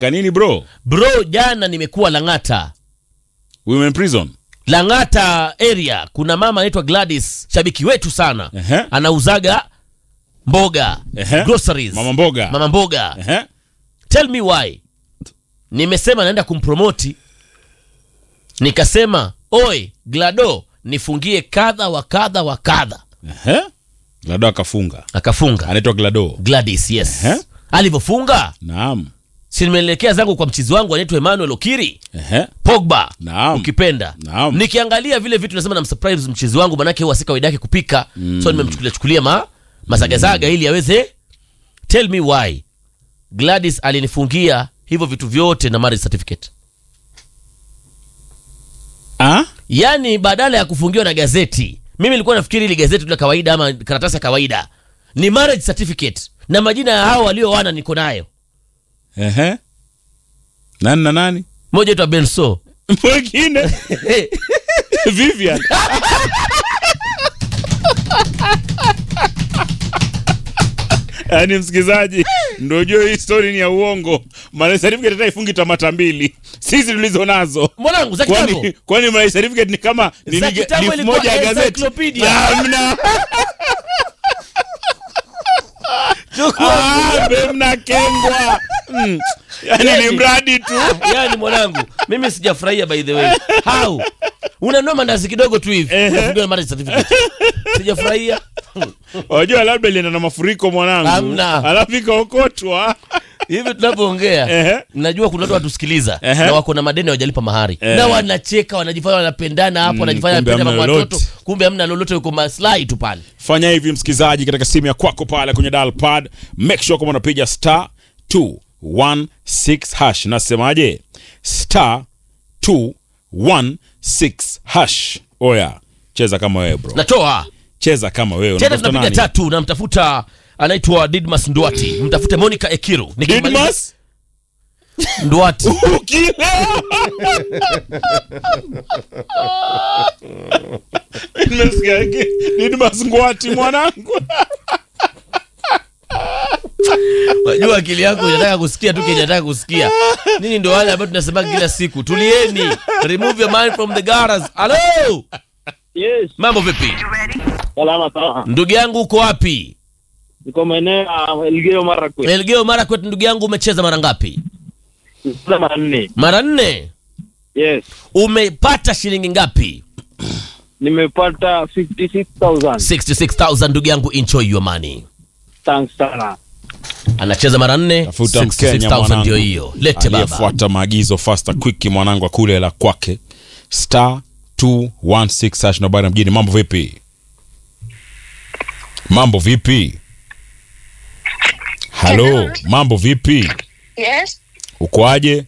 kanini bro bro jana nimekuwa lang'ata women prison lang'ata area kuna mama anaitwa gladys shabiki wetu sana Ehe. anauzaga mboga Ehe. groceries mama mboga mama mboga Ehe. tell me why nimesema naenda kumpromoti nikasema oi glado nifungie kadha wa kadha wa kadha Ehe. glado akafunga akafunga anaitwa glado gladys yes Ehe. alivyofunga naam si nimeelekea zangu kwa mchizi wangu anaitwa emmanuel okiri Ehe. pogba Naam. ukipenda Naam. nikiangalia vile vitu nasema na msurprise mchizi wangu manake huwa si kawaida yake kupika so nimemchukulia chukulia ma mazagazaga ili aweze tell me why gladys alinifungia hivyo vitu vyote na marriage certificate ah? yaani badala ya kufungiwa na gazeti mimi nilikuwa nafikiri ili gazeti tu la kawaida ama karatasi ya kawaida ni marriage certificate na majina ya hao walioana niko nayo Ehe. nani na nani moja itwa benso mwingine vivian yaani msikilizaji ndo jua hii story ni ya uongo maana certificate hata ifungi tamata mbili sisi tulizo nazo mwanangu za kitambo kwani kwani my certificate ni kama ni Za ni- kitambo ni ilikuwa moja ya gazeti encyclopedia. Hamna. Ah, be mnakengwa Mm. yaani ni mradi tu yani mwanangu mimi sijafurahia by the way how unanua mandazi kidogo tu hivi Ehe. unafungiwa na marriage certificate sijafurahia wajua labda ilienda na mafuriko mwanangu Hamna. alafu ikaokotwa hivi tunavyoongea Ehe. najua kuna watu watusikiliza Ehe. na wako na madeni hawajalipa mahari Ehe. na wanacheka wanajifanya wanapendana hapo wanajifanya kumbe wanapenda hamna mama watoto lolote. kumbe hamna lolote uko maslahi tu pale fanya hivi msikilizaji katika simu ya kwako pale kwenye dial pad make sure kama unapiga star 216 hash nasemaje star 216 hash oya cheza kama wewe bro natoa cheza kama wewe tena Unatafuta tunapiga nani? tatu namtafuta anaitwa didmas ndwati mtafute monica ekiru Nikimaliza- Didmas? ndwati Ukilewa. Nimesikia ki- Didmas ngwati mwanangu Unajua akili yako inataka kusikia tu kenye inataka kusikia. Nini ndio wale ambao tunasema kila siku, tulieni, remove your mind from the garage. Hello, Yes, mambo vipi salama sana. ndugu yangu, uko wapi? Niko maeneo ya Elgeyo Marakwet. Elgeyo Marakwet. Ndugu yangu, umecheza mara ngapi? Nimecheza mara nne. Mara nne. Yes, Umepata shilingi ngapi? nimepata 56,000. 66000 ndugu yangu, enjoy your money. Thanks sana. Anacheza mara nne, tafuta mkenya 66000 mwanangu ndio hiyo. Lete baba. aliyefuata maagizo faster quick mwanangu akule la kwake star 216 hash na bana mjini mambo vipi mambo vipi halo Hello. mambo vipi Yes. ukoaje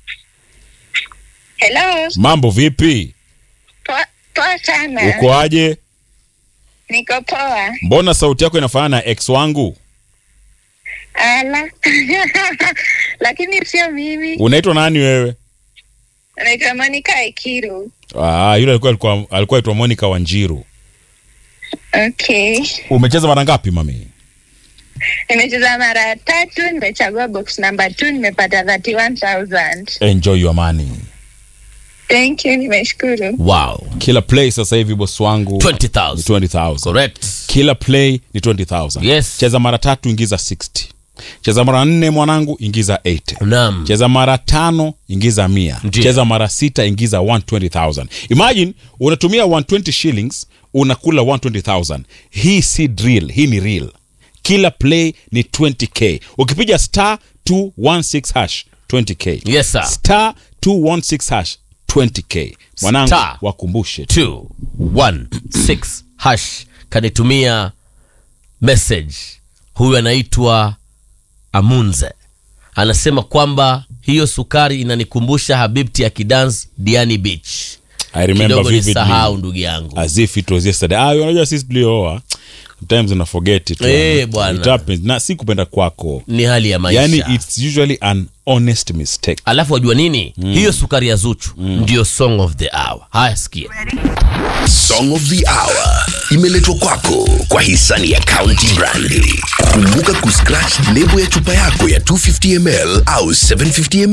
Hello. mambo vipi Poa, poa sana. ukoaje Niko poa. mbona sauti yako inafanana na ex wangu Ala. Lakini sio mimi. unaitwa nani wewe Naitwa Monica Ekiru. ah, yule alikuwa alikuwa alikuwa aitwa Monica Wanjiru Okay. umecheza mara ngapi mami Nimecheza mara tatu, nimechagua box number 2, nimepata 31000. enjoy your money Thank you, nimeshukuru. Wow. kila play sasa hivi bosi wangu ni 20000. 20000 Correct. kila play ni 20000 Yes. cheza mara tatu ingiza 60 cheza mara nne mwanangu ingiza 80 Naam. cheza mara tano ingiza mia Ndiyo. cheza mara sita ingiza 120000 imagine unatumia 120 shillings unakula 120000 hii si drill hii ni real kila play ni 20k ukipiga star 216 hash 20k Yes, sir. star 216 hash 20k mwanangu Star. wakumbushe tu. 216 hash kanitumia message huyu anaitwa amunze anasema kwamba hiyo sukari inanikumbusha habibti akidance diani beach I remember kidogo vividly nisahau ndugu yangu as if it was yesterday ah unajua sisi tuliooa sometimes una forget it Eh, bwana. it happens na si kupenda kwako ni hali ya maisha yani it's usually an honest mistake alafu wajua nini hiyo sukari ya zuchu ndio song of the hour haya sikia Song of the Hour imeletwa kwako kwa hisani ya County Brandi. Kumbuka kuscratch lebo ya chupa yako ya 250ml au 750ml